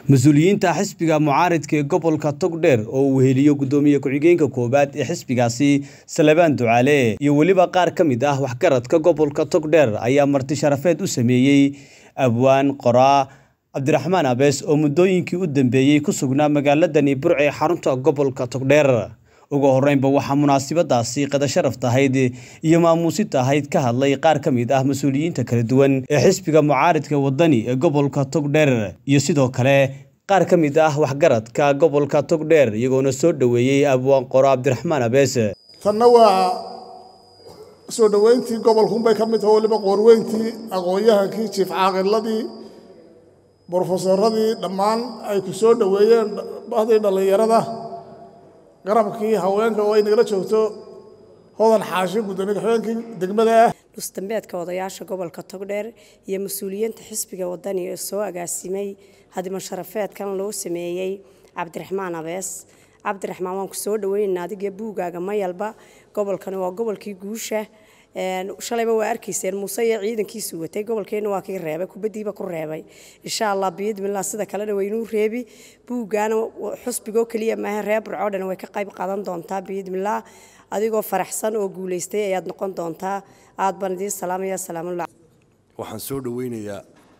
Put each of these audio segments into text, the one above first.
mas-uuliyiinta xisbiga mucaaridka ee gobolka togdheer oo uu weheliyo guddoomiye ku-xigeenka koowaad ee xisbigaasi salebaan ducaale iyo weliba qaar ka mid ah waxgaradka gobolka togdheer ayaa marti sharafeed u sameeyey abwaan qoraa cabdiraxmaan abees oo muddooyinkii u dambeeyey ku sugnaa magaaladani burc ee xarunta gobolka togdheer ugu horreynba waxaa munaasabadaasi qadasharaf tahayd iyo maamuusid tahayd ka hadlay qaar ka mid ah mas-uuliyiinta kala duwan ee xisbiga mucaaridka wadani ee gobolka togdheer iyo sidoo kale qaar ka mid ah waxgaradka gobolka togdheer iyagoona soo dhoweeyey abwaan qoro cabdiraxmaan abees tanna waa soo dhoweyntii gobolkunbay ka mid taho weliba qoorweyntii aqoon-yahankii jiif caaqiladii brofesoradii dhammaan ay ku soo dhoweeyeen bahdii dhallinyarada garabkii haweenka oo ay nagala joogto hodan xaashi guddoomiye ku-xigeenkii degmada ah nusdambeedka odayaasha gobolka togdheer iyo mas-uuliyiinta xisbiga wadani ee soo agaasimay hadima sharafeedkan loo sameeyey cabdiraxmaan abees cabdiraxmaan waan ku soo dhaweynaynaa adiga buugaaga mayalba gobolkani waa gobolkii guusha shalayba waa arkayseen muuse iyo ciidankiisu watay gobolkeenna waa kii reebay kubadiiba ku reebay insha allah biidmillah sida kalena waynuu reebi buuggaana xusbigoo keliya maaha reer burcoo dhan way ka qayb qaadan doontaa biidmillah adigoo faraxsan oo guulaystay ayaad noqon doontaa aad baan idiin salaamaya salaamullah waxaan soo dhaweynayaa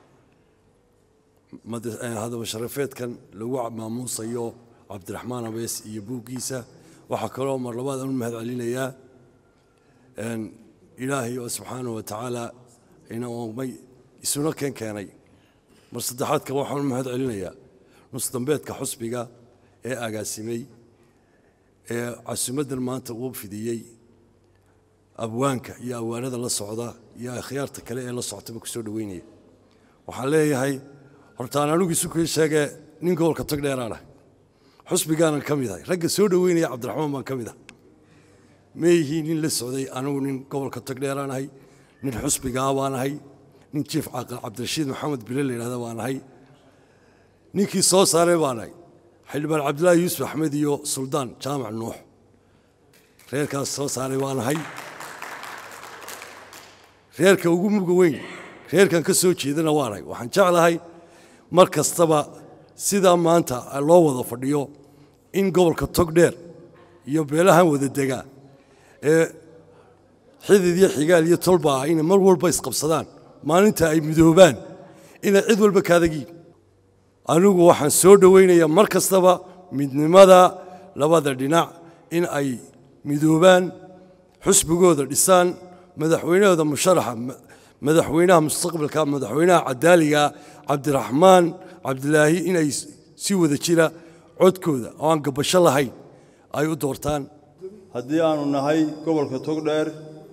hadaba sharafeedkan lagu maamuusayo cabdiraxmaan abees iyo buuggiisa waxaa kaloo mar labaad aan u mahad celinayaa ilaahay oo subxaana wa tacaala ina oomay isuna keen keenay mar saddexaadka waxaan u mahad celinayaa nusdambeedka xusbiga ee agaasimay ee casumaddan maanta uu fidiyey abwaanka iyo awaanada la socda iyo akhyaarta kale ee la soctaba ku soo dhoweynaya waxaan leeyahay hortaan anigu isu kii sheegee nin gobolka togdheeraanah xusbigaanan ka mid ahay ragga soo dhoweynaya cabdiraxmaan baan ka mid ah meeyihii nin la socday anigu nin gobolka togdheeraan ahay nin xusbigaa baan ahay nin jiif caaqil cabdirashiid maxamed bile la yidhahda baan ahay ninkii soo saaray baan ahay xildhibaan cabdilaahi yuusuf axmed iyo suldaan jaamac nuux reerkaas soo saaray baan ahay reerka ugu muga weyn reerkan ka soo jeedana waan ahay waxaan jeclahay mar kastaba sidaa maanta loo wada fadhiyo in gobolka togdheer iyo beelahan wada degaa ee xidid iyo xigaal iyo tolba ah inay mar walba isqabsadaan maalinta ay midoobaan inay cid walba kaadagiin anigu waxaan soo dhowaynayaa mar kastaba midnimada labada dhinac in ay midoobaan xusbigooda dhisaan madaxweynahooda musharaxa madaxweynaha mustaqbalka madaxweynaha cadaaliga cabdiraxmaan cabdilaahi inay si wada jira codkooda oo aan gabasho lahayn ay u doortaan haddii aanu nahay gobolka togdheer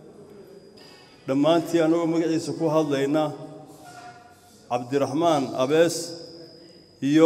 dhammaantii annagoo magaciisa ku hadlayna cabdiraxmaan abees iyo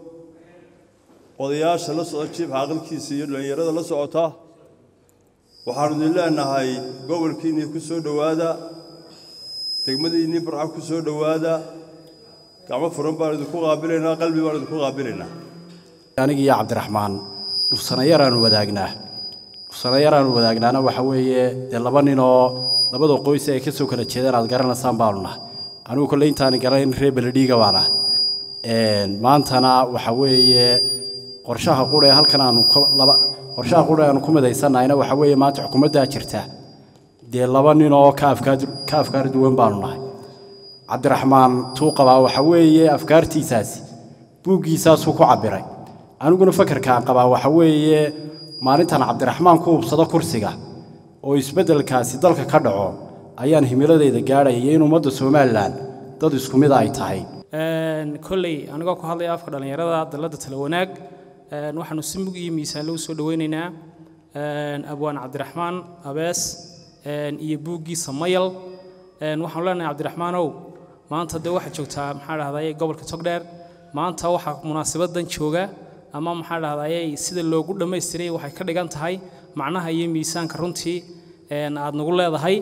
odayaasha la socda jiif caaqilkiisa iyo dhallinyarada la socota waxaannu idin leenahay gobolkiinnii ku soo dhowaada degmadiinnii burca ku soo dhowaada gacmo furan baan idinku qaabilaynaa qalbi baan idinku qaabilaynaa anigiiyo cabdiraxmaan dhufsanayaraanu wadaagnaa dhufsanayaraanu wadaagnaana waxa weeye dee laba ninoo labada qoys ay ka soo kala jeedaan aad garanaysaan baanu nahay anigu kolley intaani garanayn reer beledhiiga baan ah maantana waxa weeye qorshaha qudha ee halkan aanu laba qorshaha qudha aanu ku midaysannahayna waxa weeye maanta xukuumaddaa jirta dee laba ninoo ka afkaar ka afkaar duwan baanu nahay cabdiraxmaan tuu qabaa waxa weeye afkaartiisaasi buuggiisaasuu ku cabbiray aniguna fakarkaan qabaa waxa weeye maalintan cabdiraxmaan ku hubsado kursiga oo isbeddelkaasi dalka ka dhaco ayaan himiladeyda gaadhaya iyo in ummadda somalilan dad isku mid ay tahay kolley anigoo ku hadlaya afka dhallinyarada dalladda tala wanaag waxaanu si mug iyo miisaanle u soo dhoweynaynaa abwaan cabdiraxmaan abees iyo buuggiisa mayal waxaanu leenahay cabdiraxmaanow maanta dee waxaad joogtaa maxaa dhahdaye gobolka togdheer maanta waxaa munaasabadan jooga ama maxaa dhahdaye sida loogu dhammaystiray waxay ka dhigan tahay macnaha iyo miisaanka runtii aad nagu leedahay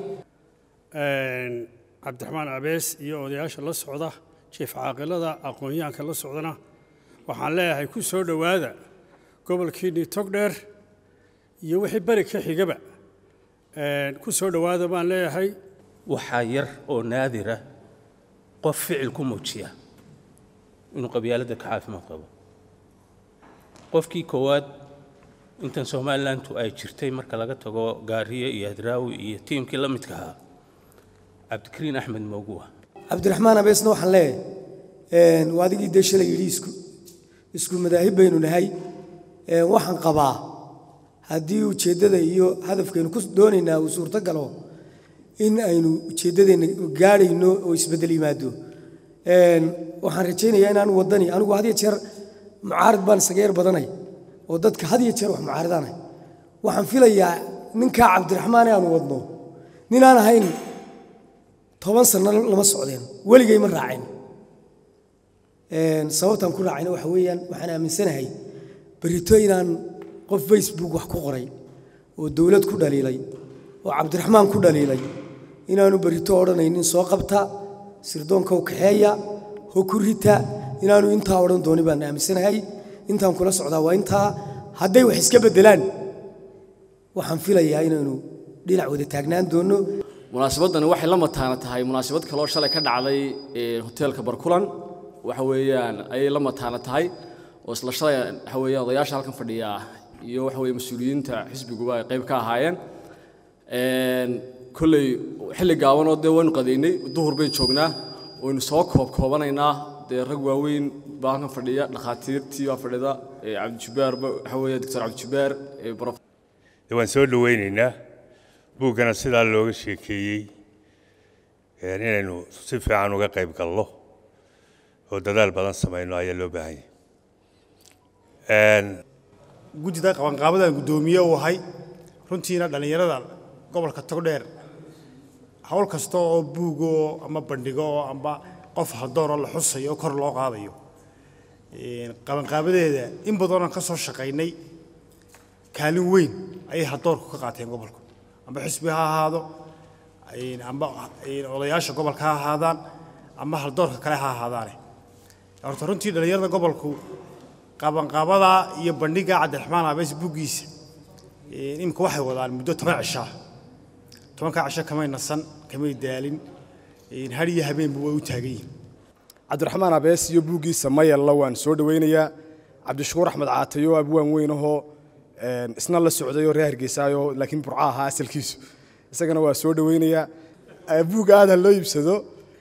cabdiraxmaan abees iyo odayaasha la socda jiif caaqilada aqoon-yahanka la socdana waxaan leeyahay ku soo dhowaada gobolkiinnii togdheer iyo wixii beri ka xigaba ku soo dhowaada baan leeyahay waxaa yar oo naadira qof ficil ku muujiya inuu qabyaaladda ka caafimaad qabo qofkii koowaad intan somalilantu ay jirtay marka laga tago gaariye iyo hadraawi iyo tiimkii la midka ahaa cabdikariin axmed mooguwa cabdiraxmaan abeesna waxaan leeyahay waa adigii dee shalay yidhi isku isku madaahib baynu nahay waxaan qabaa haddii ujeeddada iyo hadafkaynu ku doonaynaa uu suurto galo in aynu ujeeddadeenna gaadhayno oo isbeddel yimaado waxaan rajaynayaa inaanu waddani anigu had iyo jeer mucaarid baan isaga yar badanay oo dadka had iyo jeer wax mucaaridaanay waxaan filayaa ninkaa cabdiraxmaan ee aanu wadno ninaan ahayn toban sanno lama socdeen weligay ma raaceen sababtaan ku raacayna waxa weeyaan waxaan aaminsanahay berito inaan qof facebook wax ku qoray oo dowlad ku dhaliilay oo cabdiraxmaan ku dhaliilay inaanu berito odhanaynin soo qabta sirdoonka u kaxeeya ho ku rita inaanu intaa odhan dooni baan aaminsanahay intaan kula socdaa waa intaa hadday wax iska beddelaan waxaan filayaa inaynu dhinac wada taagnaan doonno munaasabadani waxay la mataana tahay munaasabad kaloo shalay ka dhacday hoteelka barkulan waxa weeyaan ayay la mataana tahay oo isla shalay waxa weeyaan odayaasha halkan fadhiya iyo waxa weeye mas-uuliyiinta xisbiguba ay qayb ka ahaayeen kolley xilli gaabanoo dee waynu qadaynay duhur bayn joognaa waynu soo koob koobanaynaa dee rag waaweyn baa halkan fadhiya dhakhaatiirtii baa fadhida cabdijabbaar waxa weeye doctor cabdijabbaar waan soo dhowaynaynaa buuggana sidaa looga sheekeeyey inaynu si fiican uga qayb galno oo dadaal badan samayno ayaa loo baahan yahay guddida qabanqaabadan guddoomiye u ahay runtiina dhallinyarada gobolka togdheer hawl kasta oo buugo ama bandhigo amba qof hadooroo la xusayo oo kor loo qaadayo qabanqaabadeeda in badanoo ka soo shaqaynay kaalin weyn ayay hadoorku ka qaateen gobolku amba xisbi ha ahaado amba odayaasha gobolka ha ahaadaan ama haldoorka kale ha ahaadaane horta runtii dhallinyarada gobolku qabanqaabada iyo bandhiga cabdiraxmaan abees buuggiisa imika waxay wadaan muddo toban cishaa tobankaa cisho kamay nasan kamay daalin har iyo habeenba way u taagan yihin cabdiraxmaan abees iyo buuggiisa mayalla waan soo dhowaynayaa cabdishakuur axmed caatayo abwaan weyn ahoo isna la socdayoo reer hargeysaayo laakiin burca ahaa asalkiisu isagana waa soo dhowaynayaa buugga aada loo iibsado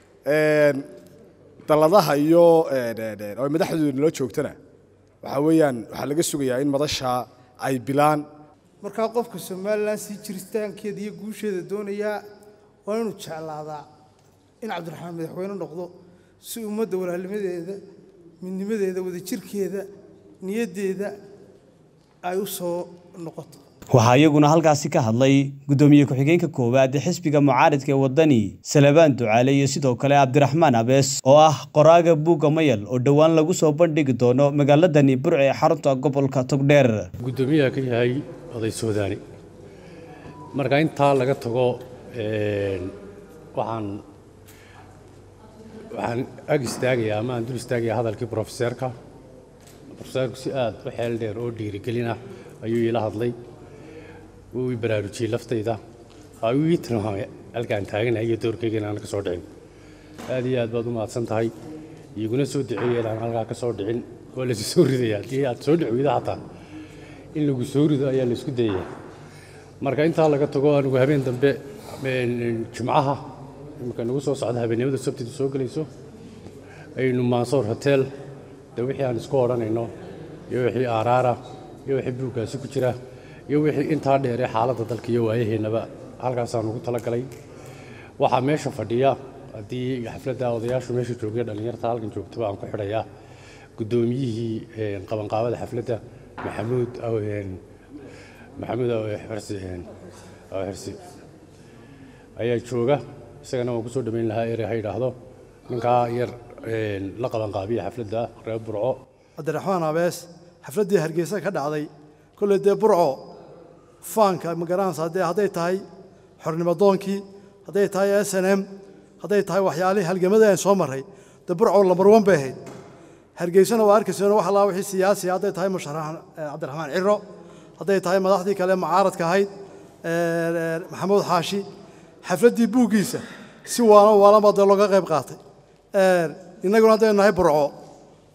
dalladaha iyo oo madaxdooda nala joogtana waxaa weeyaan waxaa laga sugayaa in madasha ay bilaan markaa qofka somalilan sii jiritaankeeda iyo guusheeda doonayaa waa inuu jeclaadaa in cabdiraxmaan madaxweyne noqdo si ummadda walaalnimadeeda midnimadeeda wadajirkeeda niyaddeeda ay u soo noqoto waxaa iyaguna halkaasi ka hadlay guddoomiye ku-xigeenka koowaad ee xisbiga mucaaridka ee waddani salabaan ducaale iyo sidoo kale cabdiraxmaan abees oo ah qoraaga buugga mayal oo dhowaan lagu soo bandhigi doono magaaladani burce ee xarunta gobolka togdheer guddoomiyaha ka yahay oday soodaani marka intaa laga tago waxaan waxaan ag istaagayaa ama aan dul istaagayaa hadalkii brofeseerka brofeseerku si aad u xeel dheer oo dhiirigelina ayuu iila hadlay wuu i baraarujiyey laftayda ayuu ii tilmaamay halkaan taaganahay iyo doorkayga inaan ka soo dhicin aad iyo aad baad u mahadsan tahay iguna soo duceeyey inaan halkaa ka soo dhicin waa laysu soo ridaya haddii aad soo dhic weyda xataa in lagu soo rido ayaa laysku dayaya marka intaa laga tago anigu habeen dambe jimcaha imika nagu soo socda habeennimada sabtidu soo gelayso aynu mansoor hotel de wixii aan isku odhanayno iyo wixii aaraara iyo wixii buuggaasi ku jira iyo wixii intaa dheeree xaaladda dalka iyo waayaheennaba halkaasaan ugu talagalay waxaa meesha fadhiya haddii xafladda odayaashu meesha joogay dhallinyarta halkan joogtaba aan ku xidhayaa guddoomiyihii qabanqaabada xafladda maxamuud maxamuud xirsi xirsi ayaa jooga isagana waan kusoo dhammayn lahaa erey ha yidhaahdo ninkaa yar la qabanqaabiya xafladda reer burco cabdiraxmaan abees xafladdii hargeysa ka dhacday kolley dee burco faanka ma garanaysaa dee hadday tahay xornimadoonkii hadday tahay s n m hadday tahay waxyaalihii halgamada aan soo marray dee burco lambar wan bay ahayd hargeysana waa arkaysoona wax allaa wixii siyaasi hadday tahay musharax cabdiraxmaan ciro hadday tahay madaxdii kale mucaaradka ahayd maxamuud xaashi xafladdii buuggiisa si waala waalanbaa dee looga qayb qaatay innaguna haddaynu nahay burco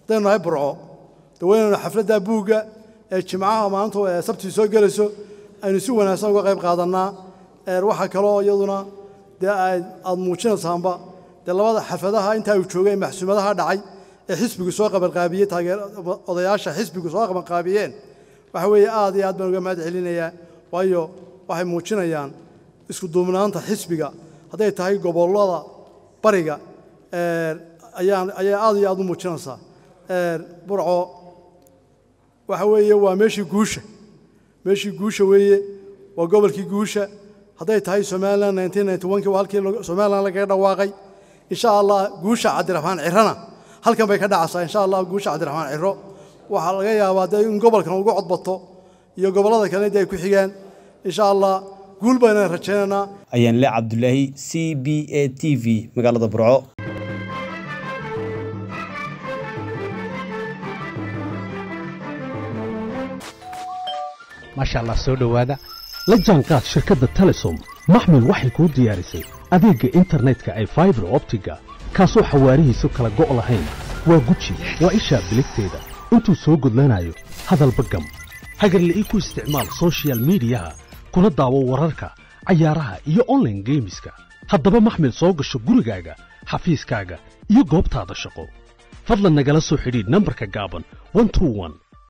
haddaynu nahay burco daweynaynu xafladda buugga ee jimcaha maanta ee sabtii soo gelayso aynu si wanaagsan uga qayb qaadannaa waxaa kaloo iyaduna dee aad muujinaysaanba dee labada xafladaha intaa uu joogay maxsuumadaha dhacay ee xisbigu soo qabanqaabiyey taageer odayaasha xisbigu soo qabanqaabiyeen waxa weeye aad iyo aad baan uga mahad celinayaa waayo waxay muujinayaan isku duubnaanta xisbiga hadday tahay gobollada bariga ayaan ayay aad iyo aad u muujinaysaa burco waxa weeye waa meeshii guusha meeshii guusha weeye waa gobolkii guusha hadday tahay somalilan nineteen ninety one kii waa halkii somalilan lagaga dhawaaqay insha allah guusha cabdiraxmaan cirana halkan bay ka dhacaysaa insha allah guusha cabdiraxmaan ciro waxaa laga yaabaa dee in gobolkan ugu codbato iyo gobollada kale dee ay ku xigaan insha allah guul baynaan rajaynaynaa ayaan le cabdulaahi c b a t v magaalada burco maasha allah soo dhowaada la jaanqaad shirkadda telesom maxmil waxay kuu diyaarisay adeegga internetka ay faibar optiga kaasoo xawaarihiisu kala go' lahayn waa guji waa ishaa biligteeda intuu soo gudlanayo hadalba gam hagarla'ii ku isticmaal sochial midiyaha kuna daawo wararka cayaaraha iyo onlaine geemiska haddaba maxmil soo gasho gurigaaga xafiiskaaga iyo goobtaada shaqo fadlan nagala soo xidhiidh nambarka gaaban